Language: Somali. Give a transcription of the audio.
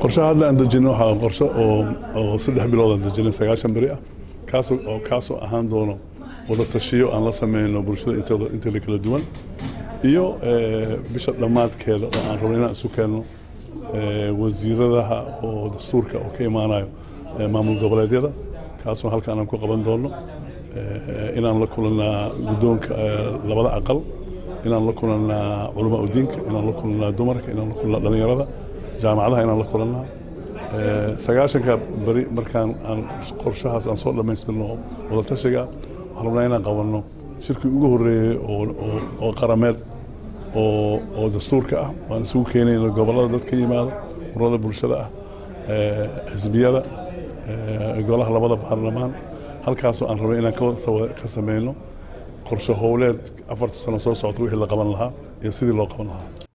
qorshaha hadda aan dejino waxaa qorshe oo oo saddex bilood aan dejinay sagaashan beri ah kaasoo oo kaasoo ahaan doono wada tashiyo aan la sameyno bulshada intooda inteeda kala duwan iyo bisha dhammaadkeeda oo aan rabno inaan isu keenno wasiiradaha oo dastuurka oo ka imaanayo maamul goboleedyada kaasoo halkaan aan ku qaban doono inaan la kulannaa guddoonka labada aqal inaan la kulannaa culamaa udiinka inaan la kulannaa dumarka inaan la kulannaa dhallinyarada jaamacadaha inaan la kulannaa sagaashanka beri markaan aan qorshahaas aan soo dhammaystirno wadatashiga waxaan rabnaa inaan qabanno shirkii ugu horreeyey oo qarameed oo dastuurka ah waan isugu keenayno gobollada dad ka yimaada ururada bulshada ah xisbiyada golaha labada baarlamaan halkaasoo aan rabay inaan ka sameyno qorshe howleed afarta sano soo socota wixii la qaban lahaa iyo sidii loo qaban lahaa